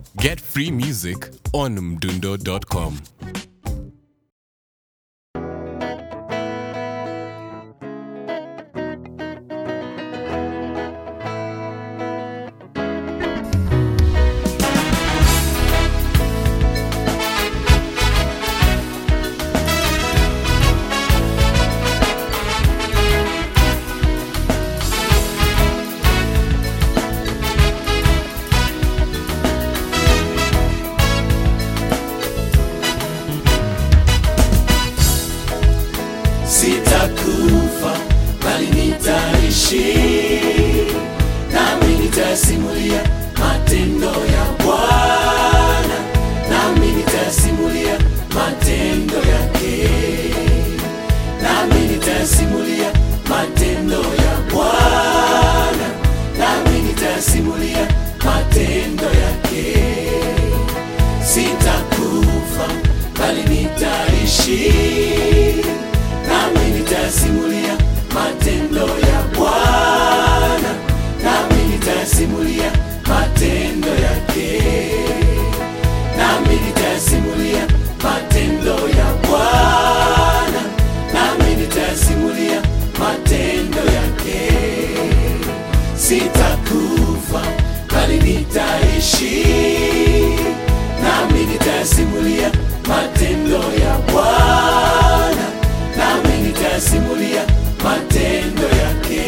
Get free music on mdundo.com. sitakufa bali nitaishi nami nitasimulia matendo ya bwana nami nitasimulia matendo yake nami nitasimulia matendo ya bwana nami nitasimulia matendo yake sitakufa bali nitaishi nami nitasimulia matendo ya Bwana, nami nitasimulia matendo yake, nami nitasimulia matendo ya Bwana, nami nitasimulia matendo yake. Sitakufa bali nitaishi, nami nitasimulia matendo ya Bwana nami nitasimulia matendo yake,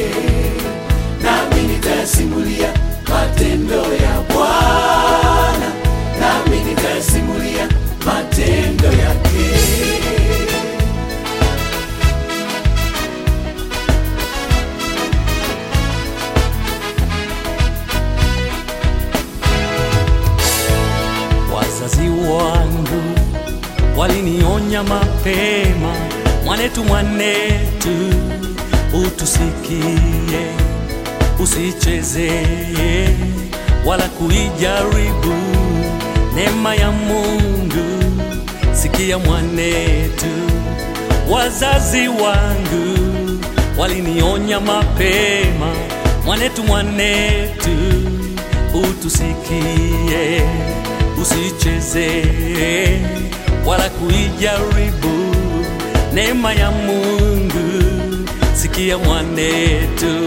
nami nitasimulia matendo ya Bwana, nami nitasimulia matendo yake. Wazazi wangu walinionya mapema, mwanetu, mwanetu, utusikie, usichezee wala kuijaribu neema ya Mungu. Sikia mwanetu, wazazi wangu walinionya mapema, mwanetu, mwanetu, utusikie, usichezee wala kuijaribu neema ya Mungu. Sikia mwanetu,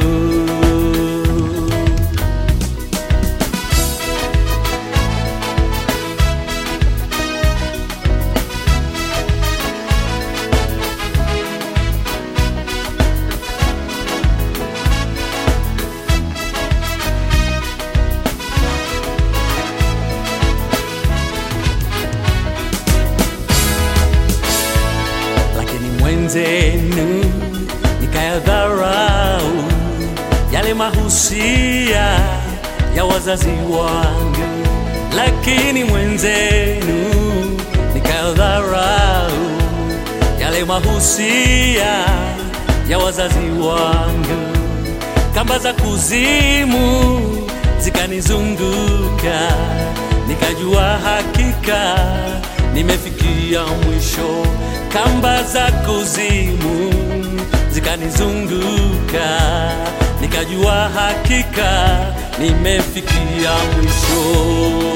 lakini mwenzenu nikayadharau yale mahusia ya wazazi wangu, lakini mwenzenu nikayadharau yale mahusia ya wazazi wangu, kamba za kuzimu zikanizunguka, nikajua hakika nimefikia mwisho. Kamba za kuzimu zikanizunguka, nikajua hakika nimefikia mwisho.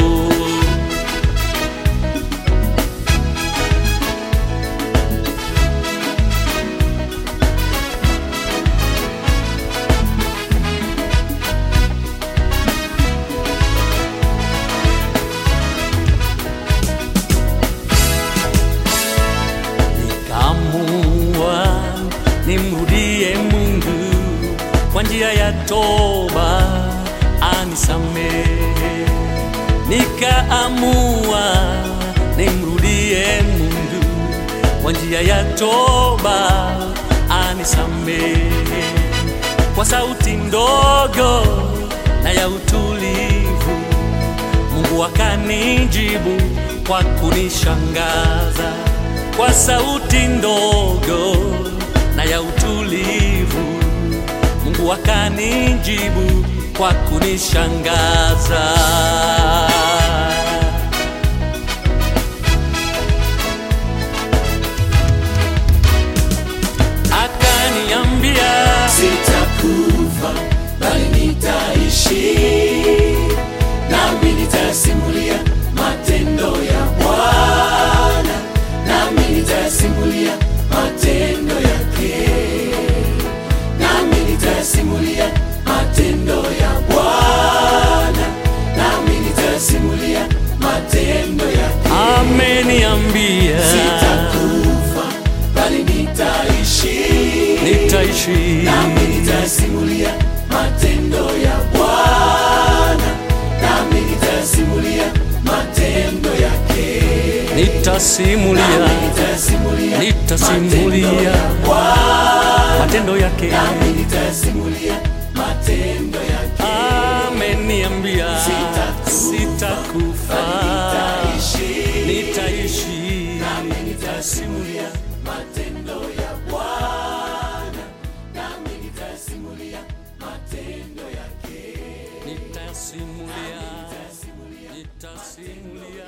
nikaamua nimrudie Mungu kwa njia ya toba anisamehe. Nikaamua nimrudie Mungu kwa njia ya toba anisamehe. Kwa sauti ndogo na ya utulivu Mungu akanijibu kwa kunishangaza kwa sauti ndogo na ya utulivu. Mungu akanijibu kwa kunishangaza. Akaniambia Sitakufa bali nitaishi, nami nitasimulia matendo ya Bwana, nami nitasimulia matendo yake, nami nitasimulia matendo ya Bwana, nami nitasimulia matendo yake. ameniambia Sitakufa bali nitaishi, nitaishi nami nitasimulia matendo ya Bwana, nami nitasimulia matendo yake, nitasimulia nami nitasimulia matendo nitasimulia ya Bwana, matendo yake nami nitasimulia matendo yake. ameniambia Sitakufa, sitakufa Nitaishi, nitaishi nami nitasimulia matendo ya Bwana, nami nitasimulia matendo yake. nitasimulia nitasimulia